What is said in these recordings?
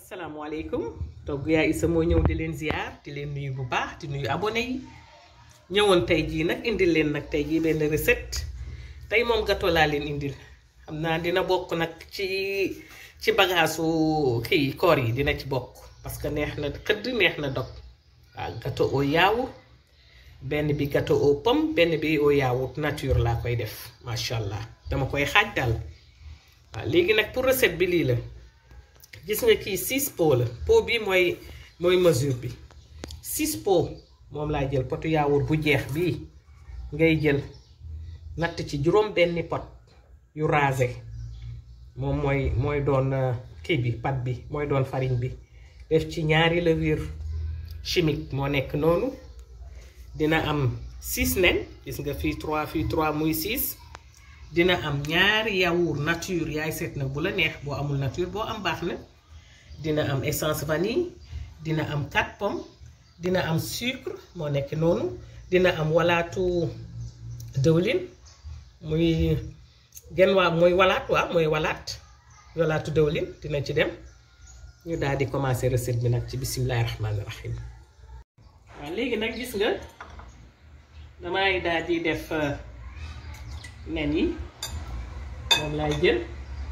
asalaamaaleykum togg yaa Issa moo ñëw di leen ziar di leen nuyu bu baax di nuyu abonné yi ñëwoon tey jii nag indil leen nag tey jii benn recette tey moom gâteau laa leen indil xam naa dina bokk nag ci ci bagaasu kii koor yi dina ci bokk parce que neex na xëdd neex na dog waaw gâteau au yaourt benn bi gâteau aux pommes benn bi au yaourt nature laa koy def macha allah dama koy xaaj daal waaw léegi nag pour recette bi lii la. gis nga kii 6 pots la pot bi mooy mooy mesure bi 6 pots moom laa jël potu yaawur bu jeex bii ngay jël natt ci juróom benni pot yu rasé moom mooy mooy doon kii bi pat bi mooy doon farine bi def ci ñaari levure chimique moo nekk noonu dina am 6 nen gis nga fii 3 fii 3 muy 6 dina am ñaari yaourt nature yaay seet nag bu la neex boo amul nature boo am baax na dina am essence vanille dina am 4 pommes dina am sucre moo nekk noonu dina am walaatu dëwlin muy genn waa mooy walaat waaw mooy walaat walaatu dëwlin dina ci dem ñu daal di commencer recette bi nag ci bisimilahi rahmaani rahim waaw léegi nag gis nga damay daal di def nen yi moom laay jël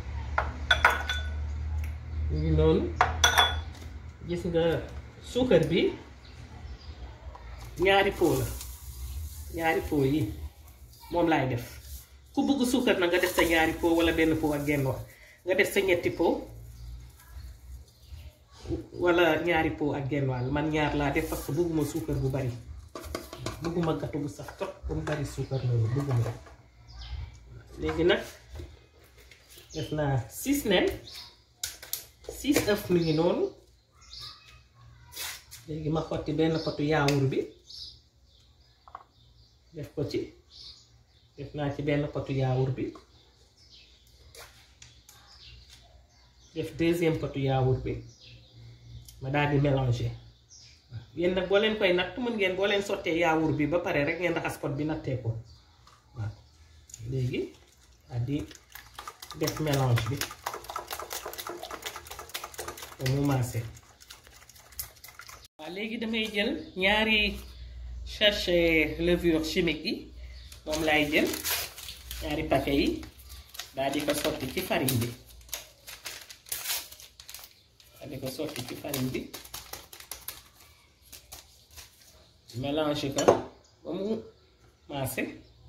ñu ngi noonu gis nga suukar bi ñaari pot la ñaari pot yi moom laay def ku bëgg suukar na nga def sa ñaari pot wala benn pot ak genn wax nga def sa ñetti pot wala ñaari pot ak genn wàll man ñaar laa def parce que bëgguma suukar bu bari bëgguma gâteau bu sax trop ba mu bari suukar loolu bëgguma ko léegi nag def naa six nen six œuf mi ngi noonu léegi ma xotti benn potu yaawur bi def ko ci def naa ci benn potu yaawur bi def deuxième potu yaawur bi ma daal di mélanger yéen nag boo leen koy natt mën ngeen boo leen sottee yaawur bi ba pare rek ngeen raxas pot bi nattee ko waaw léegi daal di def mélange bi ba mu maase waaw léegi damay jël ñaari sachet levure chimique yi moom laay jël ñaari paquet yi daal di ko sotti ci farine bi daal di ko sotti ci farine bi mélange ko ba mu maase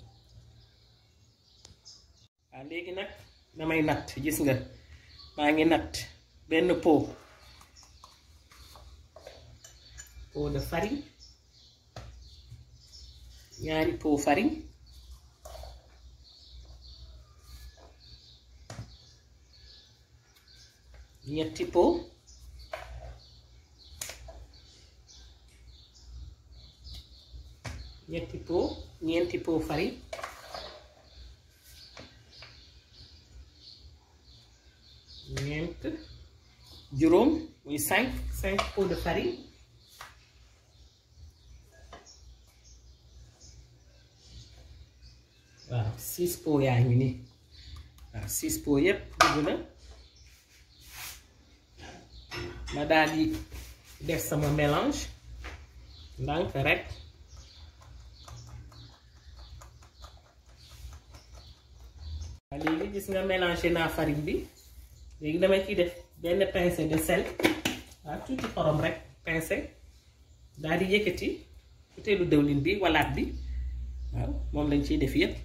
waaw léegi nag damay natt gis nga maa ngi natt benn pot pot de farine ñaari pot farine ñetti pot ñetti pot ñeenti pot farine ñeent juróom muy cinq cinq pots de farine waaw six pots yaa ngi nii waaw six pots yépp dugg na ma daal di def sama mélange ndànk rek waaw léegi gis nga mélangé naa farine bi léegi dama ciy def benn pincée de sel waaw tuuti xorom rek pincée daal di yëkkati butéelu dëwlin bi walaat bi waaw moom lañ ciy def yépp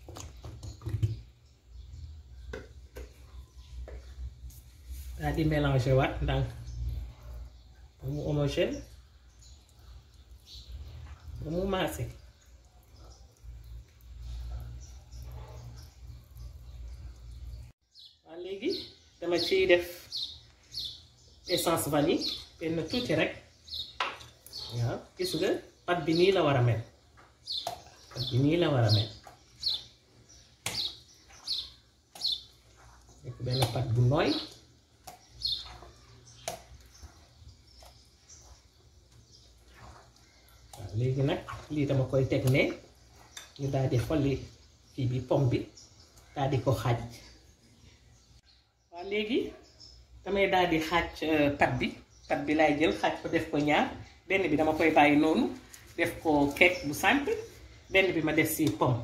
daal di mélanger waat ndànk ba mu homogène ba mu maase waaw léegi dama ciy def essence vanille benn tuuti rek waaw gis nga pat bi nii la war a mel pat bi nii la war a mel nekk benn pat bu nooy waaw léegi nag lii dama koy teg ne ñu daal di xolli kii bi pomme bi daal di ko xaaj waaw léegi damay daal di xaaj pat bi pat bi laay jël xaaj ko def ko ñaar benn bi dama koy bàyyi noonu def ko cake bu simple benn bi ma def si pomme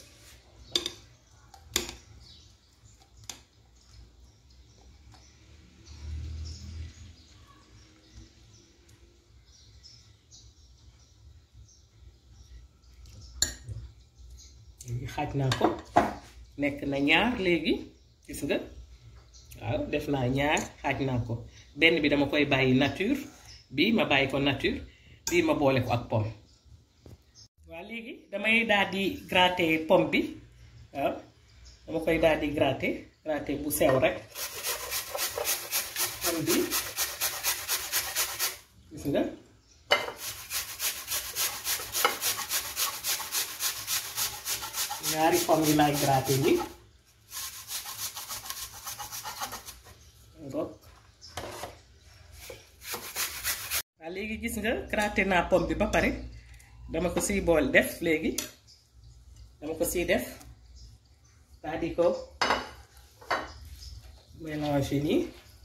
léegi xaaj naa ko nekk na ñaar léegi gis nga waaw def naa ñaar xaaj naa ko benn bi dama koy bàyyi nature bii ma bàyyi ko nature bii ma boole ko ak pomme waaw léegi damay daal di gratter pomme bi waaw dama koy daal di gratter gratter bu sew rek pomme bi gis nga ñaari pomme yi laay gratter nii ngok waaw léegi gis nga gratter naa pomme bi ba pare dama ko siy bool def léegi dama ko siy def daal di ko mélanger nii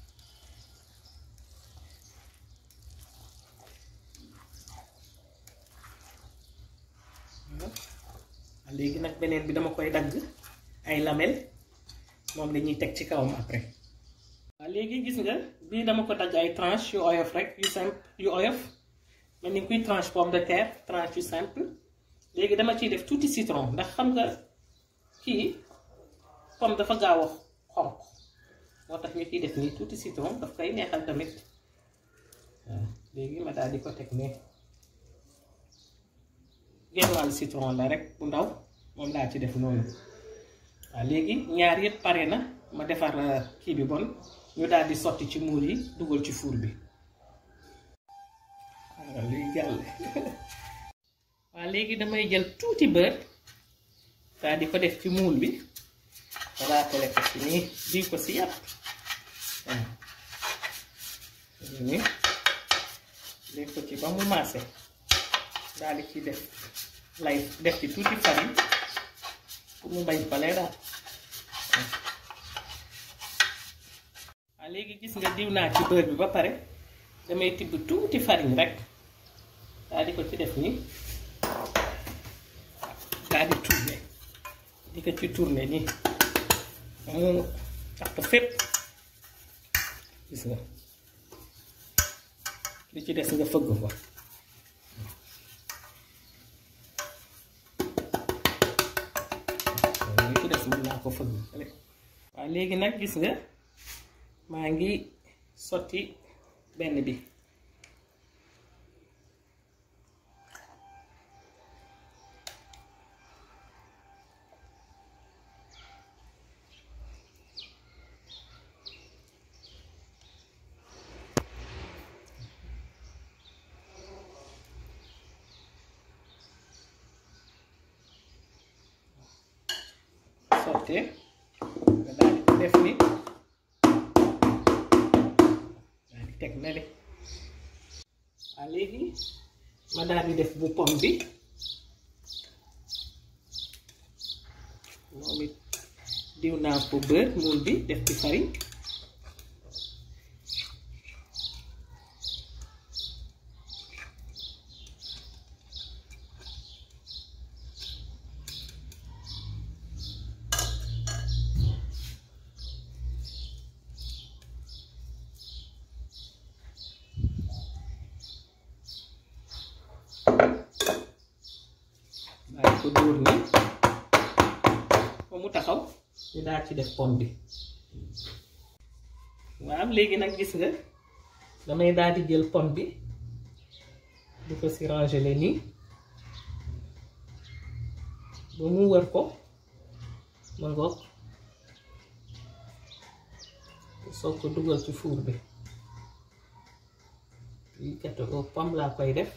léegi nag beneen bi dama koy dagg ay lamelles moom lañuy teg ci kawam après waaw léegi gis nga bii dama ko dagg ay tranche yu oyof rek yu simple yu oyof mel ni kuy tranche pomme de terre tranche yu simple léegi dama ciy def tuuti citron ndax xam nga kii pomme dafa gaaw a xonq moo tax ñu ciy def nii tuuti citron daf koy neexal tamit waaw léegi ma daal di ko teg ne genn wàllu citron la rek bu ndaw moom laa ci def noonu waaw léegi ñaar yëpp pare na ma defar kii bi bon ñu daal di sotti ci muul yi dugal ci four bi waaw luy jàll waaw léegi damay jël tuuti beurre daal di ko def ci muul bi raatale ko ci nii di ko si yàpp waaw nii def ko ci ba mu maase daal di ci def lay def ci tuuti farine pour mu bañ fale daal waaw léegi gis nga diw naa ci beurre bi ba pare damay tibb tuuti farine rek daal di ko ci def nii daal di tourner di ko ci tourner nii mu tax ko fépp gis nga li ci des nga fëgg ko li ci des mën naa ko fëgg waaw léegi nag gis nga maa ngi sotti benn bi sottee nga daal di ko def ni daal di teg nele waaw léegi ma daal di def bu pomme bi moom it diw naa ko beurre muul bi def ci farine daal ko dóor ni ba mu taxaw ñu daal ci def pomme bi waaw léegi nag gis nga damay daal di jël pomme bi di ko si ranger le nii ba mu wër ko ma ngoog soog ko dugal ci four bi lii gâteau aux pommes laa koy def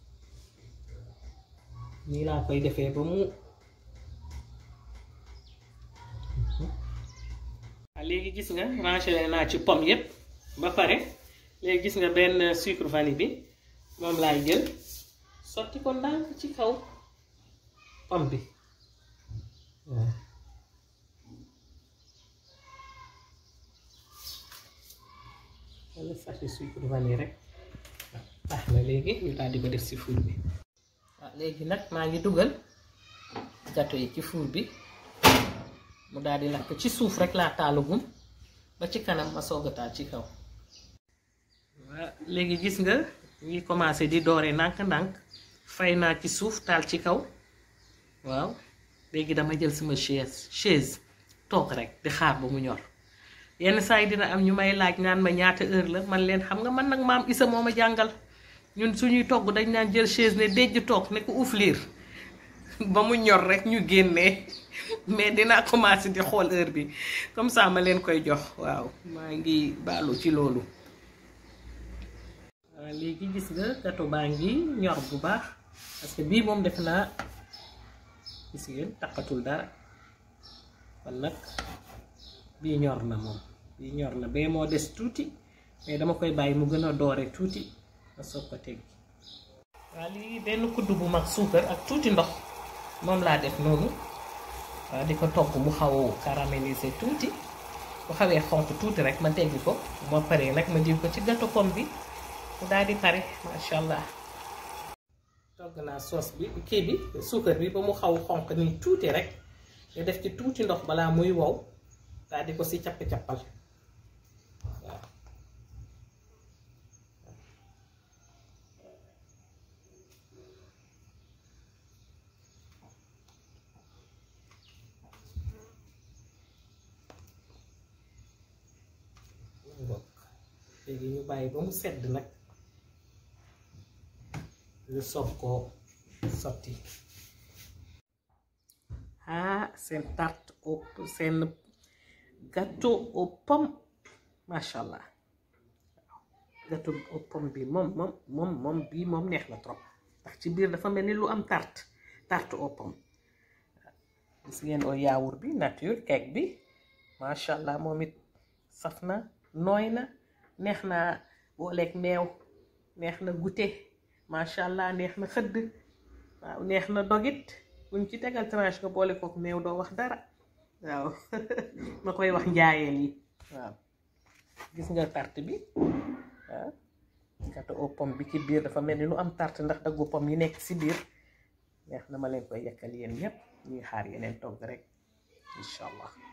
nii laa koy defee ba mu waaw léegi gis nga rangé naa ci pomme yépp ba pare léegi gis nga benn sucre vanille bi moom laay jël sotti ko ndànk ci kaw pomme bi waaw wala sachet sucre vanille rek baax na léegi ñu daal di ko def si four bi waaw léegi nag maa ngi dugal gâteau yi ci four bi mu daal di lakk ci suuf rek laa taalagum ba ci kanam ma soog a taal ci kaw waaw léegi gis nga ngi commencé di doore ndànk-ndànk fay naa ci suuf taal ci kaw waaw léegi dama jël sama chaise chaise toog rek di xaar ba mu ñor yenn saa yi dina am ñu may laaj naan ma ñaata heure la man leen xam nga man nag maam Isa moo ma jàngal ñun suñuy togg dañ naan jël chaise ne déjj toog ne ko uuf liir ba mu ñor rek ñu génnee mais dinaa commencé di xool heure bi comme ça ma leen koy jox waaw maa ngi baalu ci loolu waaw léegi gis nga gâteau baa ngi ñor bu baax parce que bii moom def naa gis ngeen taqatul dara kon nag bii ñor na moom bii ñor na bee moo des tuuti mais dama koy bàyyi mu gën a doore tuuti ma soog ko teggi waaw lii benn kudd bu mag suukar ak tuuti ndox moom laa def noonu waaw di ko togg mu xaw caramélisé tuuti bu xawee xonq tuuti rek ma teggi ko bu ma paree nag ma diw ko ci gâteau pomme bi mu daal di pare macha allah. togg naa soos bi kii bi suukar bi ba mu xaw xonq nii tuuti rek nga def ci tuuti ndox balaa muy wow daal di ko si capp-cappal waaw. léegi ñu bàyyi ba mu sedd nag ñu soog koo sotti ah seen tarte au seen gâteau aux pommes macha allah gâteau aux pommes bi moom moom moom moom bii moom neex na trop ndax ci biir dafa mel ni lu am tarte tarte aux pommes gis ngeen oo yaawur bi nature cake bi macha allah moom it saf na nooy na neex na booleeg meew neex na goûter macha allah neex na xëdd waaw neex na dogit buñ ci tegal tranche nga boole kook meew doo wax dara waaw ma koy wax njaayeen yi waaw gis nga tarte bi waaw gâteau aux pommes bi ci biir dafa mel ni lu am tarte ndax daggu pomme yi nekk si biir neex na ma leen koy yekkal yéen ñépp ñuy xaar yeneen togg rek incha allah